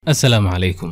assalaamu calaykum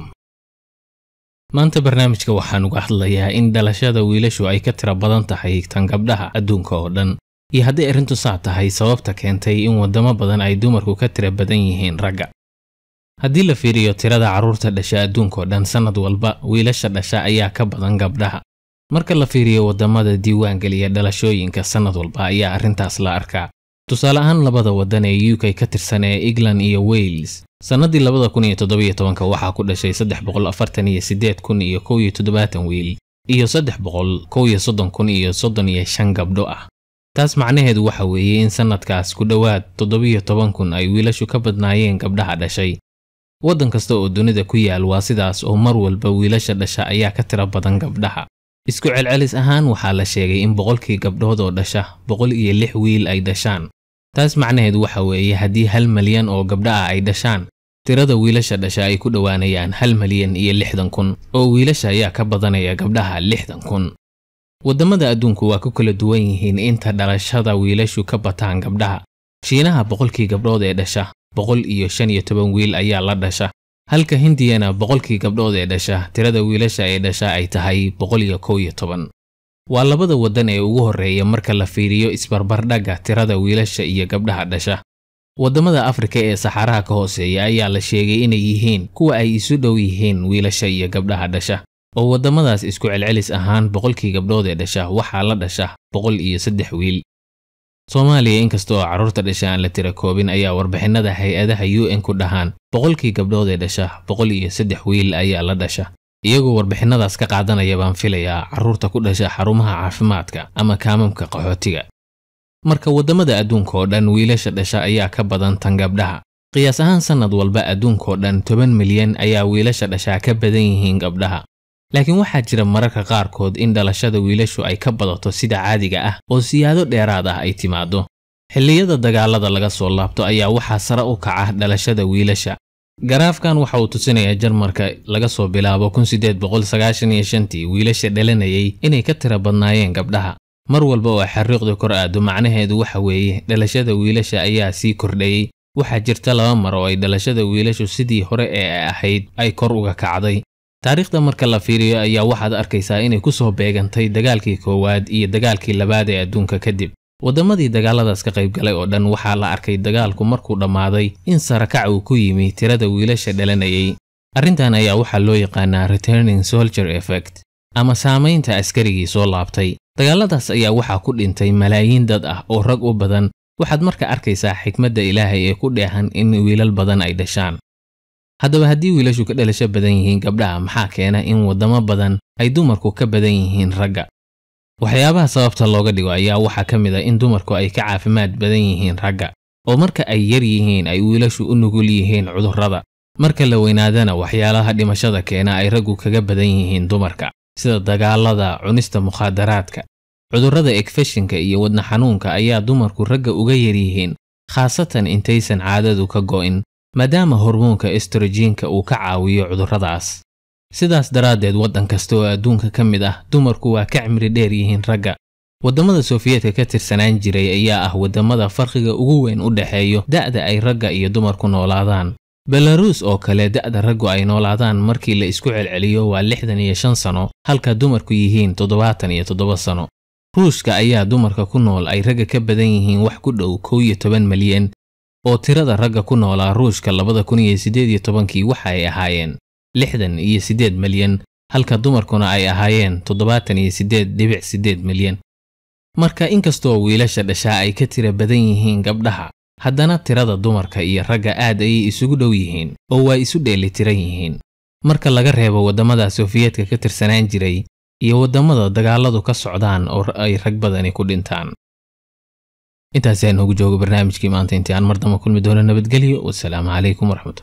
maanta barnaamijka waxaan uga hadlayaa in dhalashada wiilashu ay ka tira badan tahay tan gabdhaha adduunka oo dhan iyo hadday arrintu saa tahay sababta keentay in waddamo badan ay dumarku ka tira badan yihiin ragga haddii la fiiriyo tirada carruurta dhasha adduunkaoo dhan sannad walba wiilasha dhasha ayaa ka badan gabdhaha marka la fiiriyo waddamada diiwaangeliya dhalashooyinka sannad walba ayaa arrintaas la arkaa tusaale ahaan labada waddan ee u k ka tirsan ee england iyo wales sannaddii labada kun iyo toddobiyo tobanka waxaa ku dhashay saddex boqol afartan iyo siddeed kun iyo kow iyo toddobaatan wiil iyo saddex boqol kow iyo soddon kun iyo soddon iyo shan gabdho ah taas macnaheedu waxa weeye in sannadkaas ku dhowaad toddobiyo toban kun ay wiilashu ka badnaayeen gabdhaha dhashay waddan kasta oo dunida ku yaal waa sidaas oo mar walba wiilasha dhasha ayaa ka tira badan gabdhaha isku celcelis ahaan waxaa la sheegay in boqolkii gabdhood oo dhasha boqol iyo lix wiil ay dhashaan taas macnaheedu waxa weeye haddii hal malyan oo gabdha ah ay dhashaan tirada wiilasha dhasha ay ku dhowaanayaan hal malyan iyo lixdan kun oo wiilasha ayaa ka badanaya gabdhaha lixdan kun waddamada adduunku waa ku kala duwan yihiin inta dhalashada wiilashu ka bataan gabdhaha shiinaha boqolkii gabdhood ee dhasha boqol iyo shan iyo toban wiil ayaa la dhasha halka hindiyana boqolkii gabdhood ee dhasha tirada wiilasha ee dhasha ay tahay boqol iyo kow iyo toban waa labada waddan ee ugu horreeya marka la fiiriyo isbarbardhagga tirada wiilasha iyo gabdhaha dhasha waddamada afrika ee saxaraha ka hooseeya ayaa la sheegay inay yihiin kuwa ay isu dhow yihiin wiilasha iyo gabdhaha dhasha oo waddamadaas isku celcelis ahaan boqolkii gabdhood ee dhasha waxaa la dhasha boqol iyo saddex wiil soomaaliya inkasta oo carruurta dhasha aan la tira koobin ayaa warbixinnada hay-adaha u n ku dhahaan boqolkii gabdhood ee dhasha boqol iyo saddex wiil ayaa la dhasha iyagoo warbixinnadaas ka qaadanaya baan filayaa carruurta ku dhasha xarumaha caafimaadka ama kaamamka qaxootiga marka waddamada adduunka oo dhan wiilasha dhasha ayaa ka badan tan gabdhaha qiyaas ahaan sannad walba adduunkaoo dhan toban milyan ayaa wiilasha dhashaa ka badan yihiin gabdhaha laakiin waxaa jira mararka qaarkood in dhalashada wiilashu ay ka badato sida caadiga ah oo siyaado dheeraad ah ay timaaddo xilliyada dagaalada laga soo laabto ayaa waxaa sare u kaca dhalashada wiilasha garaafkan waxa uu tusinayaa jarmarka laga soo bilaabo kun siddeed boqol sagaashan iyo shantii wiilasha dhalanayay inay ka tira badnaayeen gabdhaha mar walba oo xariiqdu kor aado macnaheedu waxa weeye dhalashada wiilasha ayaa sii kordhayey waxaa jirta laba mar oo ay dhalashada wiilashu sidii hore ee ay ahayd ay kor uga kacday taariikhda marka la fiiriyo ayaa waxaad arkaysaa inay ku soo beegantay dagaalkii koowaad iyo dagaalkii labaad ee adduunka kadib waddamadii dagaaladaas ka qayb galay oo dhan waxaa la arkay dagaalku markuu dhammaaday in sarakac uu ku yimi tirada wiilasha dhalanayay arrintan ayaa waxaa loo yaqaanaa returning soldier effect ama saamaynta askarigii soo laabtay dagaaladaas ayaa waxaa ku dhintay malaayiin dad ah oo rag u badan waxaad marka arkaysaa xikmadda ilaahay ee ku dheehan in wiilal badan ay dhashaan haddaba haddii wiilashu ka dhalasho badan yihiin gabdhaha maxaa keena in waddamo badan ay dumarku ka badan yihiin ragga waxyaabaha sababta looga dhigo ayaa waxaa ka mid a in dumarku ay ka caafimaad badan yihiin ragga oo marka ay yar yihiin ay wiilashu u nugul yihiin cudurrada marka la weynaadana waxyaalaha dhimashada keena ay raggu kaga badan yihiin dumarka sida dagaalada cunista mukhaadaraadka cudurrada ekfeshinka iyo wadna xanuunka ayaa dumarku ragga uga yar yihiin khaasatan intaysan caadadu ka go'in maadaama hormoonka estrojiinka uu ka caawiyo cudurradaas sidaas daraaddeed waddan kasta oo adduunka ka mid ah dumarku waa ka cimri dheer yihiin ragga waddamada sofiyeetka ka tirsanaan jiray ayaa ah waddamada farqiga ugu weyn u dhexeeyo da'da ay ragga iyo dumarku noolaadaan belaruus oo kale da'da raggu ay noolaadaan markii la isku celceliyo waa lixdan iyo shan sano halka dumarku yihiin toddobaatan iyo toddoba sano ruushka ayaa dumarka ku nool ay ragga ka badan yihiin wax ku dhow kow iyo toban milyan oo tirada ragga ku noolaa ruushka labada kun iyo siddeed iyo tobankii waxa ay ahaayeen lixdan iyo siddeed milyan halka dumarkuna ay ahaayeen toddobaatan iyo siddeed dhibic siddeed milyan marka inkastoo wiilasha dhashaa ay ka tira badan yihiin gabdhaha haddana tirada dumarka iyo ragga aad ayay isugu dhow yihiin oo waa isu dheelitiran yihiin marka laga reebo waddamada sofiyeetka ka tirsanaan jiray iyo waddamada dagaaladu ka socdaan oo ay rag badani ku dhintaan intaasi aan ugu joogo barnaamijkii maanta intii aan mar damba kulmi doono nabadgelyo wasalaamu calaykum waraxmatu